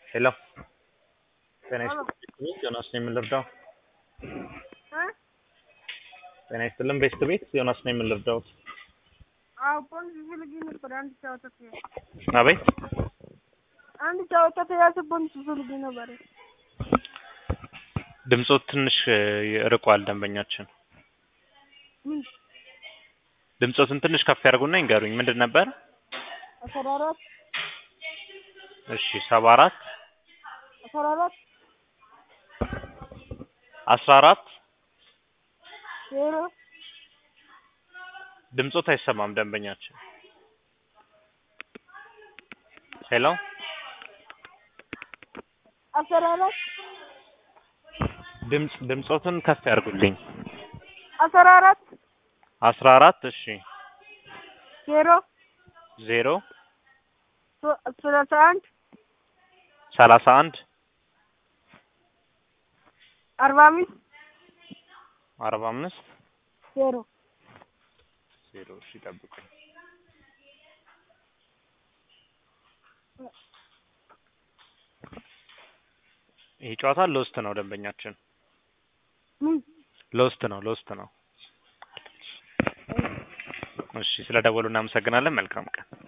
ሄሎ ጤና ይስጥልኝ ዮናስ ነኝ የምንረዳው ጤና ይስጥልን ቤስት ቤት ዮናስ ነኝ የምንረዳው አዎ ፖሊስ ፈልጌ ነበር። አንድ ጨዋታ ተያዘ። አቤት አንድ ጨዋታ ተያዘ። ፖሊስ ፈልጌ ነበር። ድምፆት ትንሽ ርቋል ደንበኛችን ምን ድምፆትን ትንሽ ከፍ ያድርጉና ይንገሩኝ ምንድን ነበር አስራ አራት እሺ ሰባ አራት አስራ አራት አስራ አራት ዜሮ ድምፆት አይሰማም ደንበኛችን ሄሎ አስራ አራት ድምፅ ድምፆትን ከፍ ያድርጉልኝ አስራ አራት አስራ አራት እሺ ዜሮ ዜሮ ሶ- ሰላሳ አንድ ሰላሳ አንድ አርባ አምስት አርባ አምስት ዜሮ ዜሮ እሺ ጠብቁኝ ይህ ጨዋታ ሎስት ነው ደንበኛችን ምን ሎስት ነው ሎስት ነው እሺ ስለ ደወሉ እናመሰግናለን መልካም ቀን